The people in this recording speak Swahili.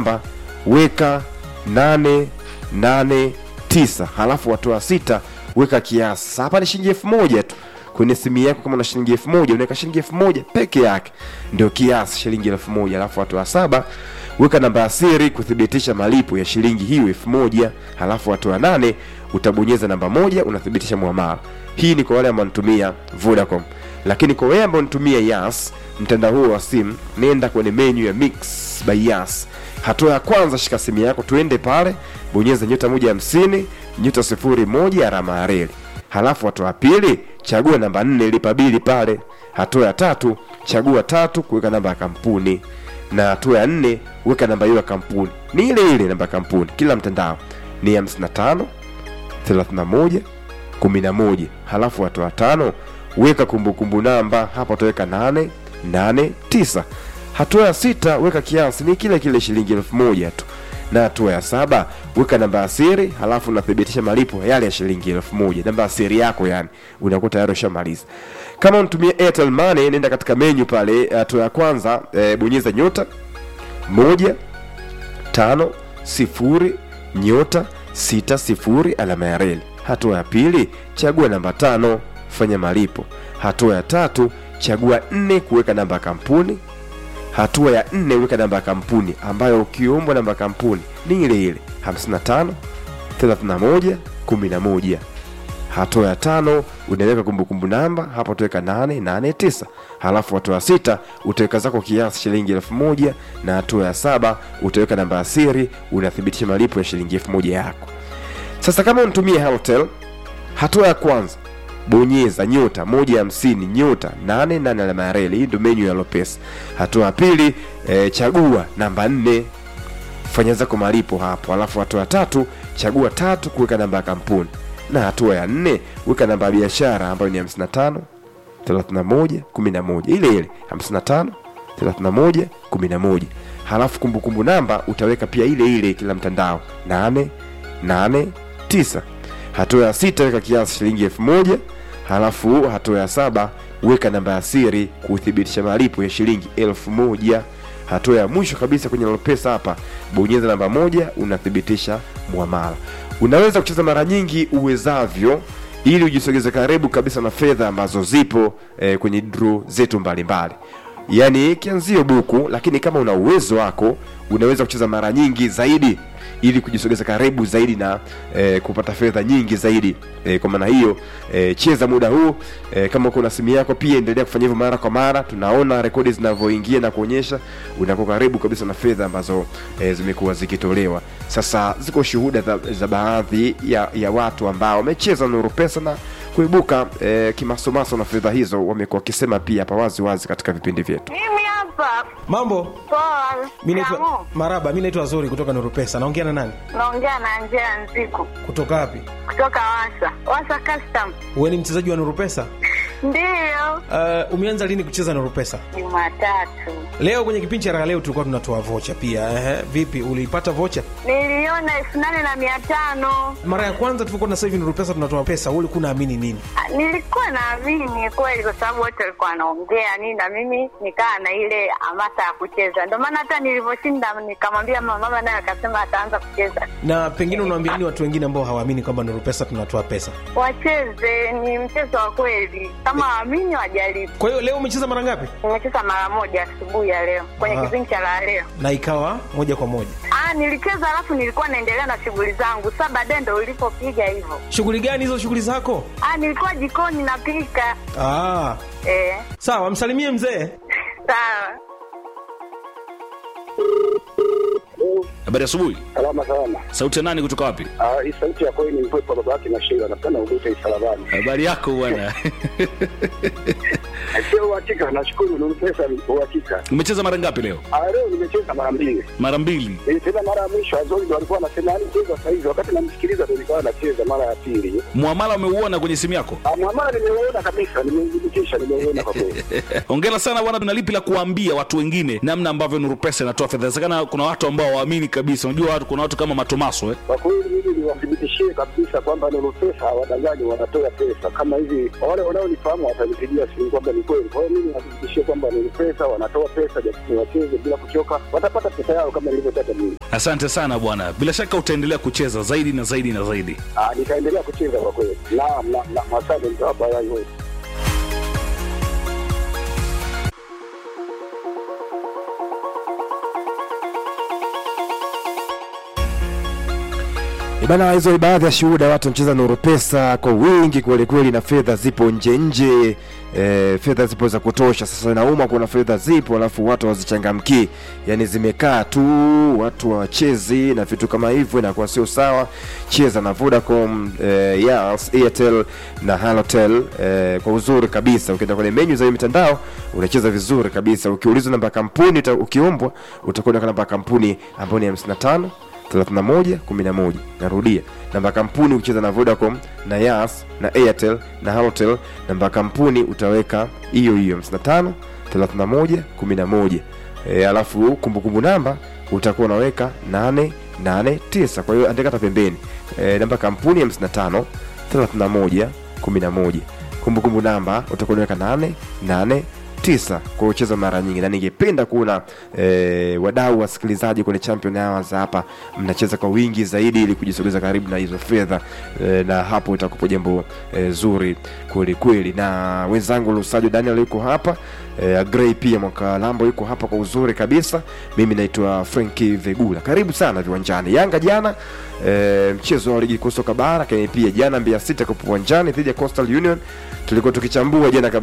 namba weka nane nane tisa halafu watu wa sita weka kiasi Sasa hapa ni shilingi elfu moja tu kwenye simu yako kama una shilingi elfu moja unaweka shilingi elfu moja peke yake ndio kiasi shilingi elfu moja alafu watu wa saba weka namba ya siri kuthibitisha malipo ya shilingi hiyo elfu moja halafu watu wa nane utabonyeza namba moja unathibitisha muamala hii ni kwa wale ambao wanatumia vodacom lakini kwa wewe ambao unatumia yas mtandao huo wa simu nenda kwenye menu ya mix by yas hatua ya kwanza shika simu yako tuende pale bonyeza nyota moja hamsini nyota sifuri moja alama ya reli halafu hatua ya pili chagua namba nne lipa bili pale hatua ya tatu chagua tatu kuweka namba ya kampuni na hatua ya nne weka namba hiyo ya kampuni ni ile ile namba ya kampuni kila mtandao ni 55 31 11 halafu hatua ya tano weka kumbukumbu namba hapa utaweka 8 8 9 hatua ya sita weka kiasi ni kile kile shilingi elfu moja tu na hatua ya saba weka namba ya siri halafu unathibitisha malipo yale ya shilingi elfu moja namba ya siri yako yani unakuwa tayari ushamaliza kama unatumia airtel money nenda katika menyu pale hatua ya kwanza e, bonyeza nyota moja tano sifuri nyota sita sifuri alama ya reli hatua ya pili chagua namba tano fanya malipo hatua ya tatu chagua nne kuweka namba ya kampuni hatua ya nne weka namba ya kampuni ambayo ukiombwa namba ya kampuni ni ile ile 55 31 11 hatua ya tano unaweka kumbukumbu namba hapa utaweka 889 halafu hatua ya sita utaweka zako kiasi shilingi elfu moja na hatua ya saba utaweka namba ya siri unathibitisha malipo ya shilingi elfu moja yako sasa kama unatumia Halotel hatua ya kwanza bonyeza nyota moja hamsini nyota nane nane alama ya reli hii ndio menyu ya lopesa hatua ya pili e, chagua namba nne fanya zako malipo hapo alafu hatua ya tatu chagua tatu kuweka namba ya kampuni na hatua ya nne weka namba ya biashara ambayo ni 55 31 11 ile ile 55 31 11 halafu kumbukumbu namba utaweka pia ile ile kila mtandao 8 8 9 hatua ya sita weka kiasi shilingi elfu moja halafu hatua ya saba weka namba ya siri kuthibitisha malipo ya shilingi elfu moja hatua ya mwisho kabisa kwenye lopesa hapa bonyeza namba moja unathibitisha mwamala unaweza kucheza mara nyingi uwezavyo ili ujisogeze karibu kabisa na fedha ambazo zipo eh, kwenye dro zetu mbalimbali yaani kianzio buku lakini kama una uwezo wako unaweza kucheza mara nyingi zaidi ili kujisogeza karibu zaidi na eh, kupata fedha nyingi zaidi eh, kwa maana hiyo eh, cheza muda huu eh, kama uko na simu yako pia endelea kufanya hivyo mara kwa mara tunaona rekodi zinavyoingia na kuonyesha unakuwa karibu kabisa na fedha ambazo eh, zimekuwa zikitolewa sasa ziko shuhuda za, za baadhi ya, ya watu ambao wamecheza nuru pesa na kuibuka eh, kimasomaso na fedha hizo wamekuwa wakisema pia hapa wazi wazi katika vipindi vyetu Mimi hapa Mambo, poa. mi naitwa Shikamoo. Maraba, mi naitwa Zuri kutoka Nuru Pesa. Naongea na nani? Naongea na Angela Nziku Kutoka wapi? kutoka Wasa Wasa Custom. Wewe ni mchezaji wa Nuru Pesa? Ndiyo, Uh, umeanza lini kucheza Nuru Pesa? Jumatatu Leo kwenye kipindi cha raha leo tulikuwa tunatoa vocha pia. Ehe, vipi uliipata vocha? niliona elfu nane na mia tano. Mara ya kwanza tulikuwa na sasa hivi Nuru Pesa tunatoa pesa, wewe ulikuwa unaamini nini? Ah, Nilikuwa naamini kweli, kwa sababu wote walikuwa wanaongea nini, na mimi nikaa na ile hamasa ya kucheza. Ndio maana hata nilivyoshinda nikamwambia mama, mama naye akasema ataanza kucheza. Na pengine unawaambia nini watu wengine ambao hawaamini kwamba Nuru Pesa tunatoa pesa? Wacheze, ni mchezo wa kweli, kama waamini wajaribu. Kwa hiyo leo umecheza mara ngapi? Nimecheza mara moja asubuhi ya leo kwenye Ah. kipindi cha la leo. Na ikawa moja kwa moja. Ah, nilicheza alafu nilikuwa naendelea na shughuli zangu. Sasa baadaye ndo ulipopiga hivyo. Shughuli gani hizo shughuli zako? Ah, nilikuwa jikoni napika. Ah, Eh, sawa, msalimie mzee. sawa. Habari asubuhi. Salama salama. Sauti ya nani kutoka wapi? Ah, hii sauti ya kweli ni mpepo baba yake na Sheila napenda ubute isalabani. Habari yako bwana. Sio uhakika, nashukuru ni pesa uhakika. Umecheza mara ngapi leo? Ah, leo nimecheza mara mbili. Mara mbili. Eh, tena mara ya mwisho Azori ndo alikuwa anasema yani cheza sasa hivi, wakati namsikiliza ndo nilikuwa nacheza mara ya pili. Muamala umeuona kwenye simu yako? Ah, mwamala nimeuona kabisa, nimeudhibitisha, nimeuona kwa kweli. Hongera sana bwana, tuna lipi la kuambia watu wengine namna ambavyo Nuru Pesa inatoa fedha? Inawezekana kuna watu ambao waamini kabisa unajua watu kuna watu kama matomaso eh? Kwa kweli mimi niwathibitishie kabisa kwamba Nuru Pesa hawadanganyi, wanatoa pesa kama hivi. Wale wanaonifahamu watanipigia simu kwamba ni kweli. Kwa hiyo mimi niwathibitishie kwamba Nuru Pesa wanatoa pesa, japo wacheze bila kuchoka, watapata pesa yao kama nilivyotaka mimi. asante sana bwana bila shaka utaendelea kucheza zaidi na zaidi na zaidi Ah, nitaendelea kucheza kwa kweli. Naam, naam, naam, asante mtawapa yai wote. Bana, hizo ni baadhi ya shuhuda, watu wanacheza Nuru Pesa kwa wingi kweli kweli, na fedha zipo nje nje, e, fedha zipo za kutosha. Sasa inauma, kuna fedha zipo alafu watu hawazichangamkii, yani zimekaa tu, watu hawachezi na vitu kama hivyo, inakuwa sio sawa. Cheza na Vodacom, e, Yas, Airtel na Halotel e, kwa uzuri kabisa. Ukienda kwenye menyu za hiyo mitandao unacheza vizuri kabisa. Ukiulizwa namba ya kampuni, uta- ukiombwa utakwenda kwa namba ya kampuni ambayo ni 55 31 11. Narudia, namba ya kampuni ukicheza na Vodacom na Yas na Airtel na Halotel, namba ya kampuni utaweka hiyo hiyo 55 31 11. E, alafu kumbukumbu namba utakuwa unaweka 889. Kwa hiyo andika hata pembeni e, namba ya kampuni 55 31 11. Kumbukumbu namba utakuwa unaweka 889 tisa kwa kucheza mara nyingi, na ningependa kuona e, wadau wasikilizaji kwenye Champion Hours hapa mnacheza kwa wingi zaidi, ili kujisogeza karibu na hizo fedha e, na hapo itakupa jambo e, zuri kweli kweli. Na wenzangu Lusajo Daniel yuko hapa e, Grey pia mwaka Lambo yuko hapa kwa uzuri kabisa. Mimi naitwa Franki Vegula, karibu sana viwanjani. Yanga jana e, mchezo wa ligi kuu soka bara, lakini pia jana Mbeya City kwa uwanjani dhidi ya Coastal Union tulikuwa tukichambua jana kabla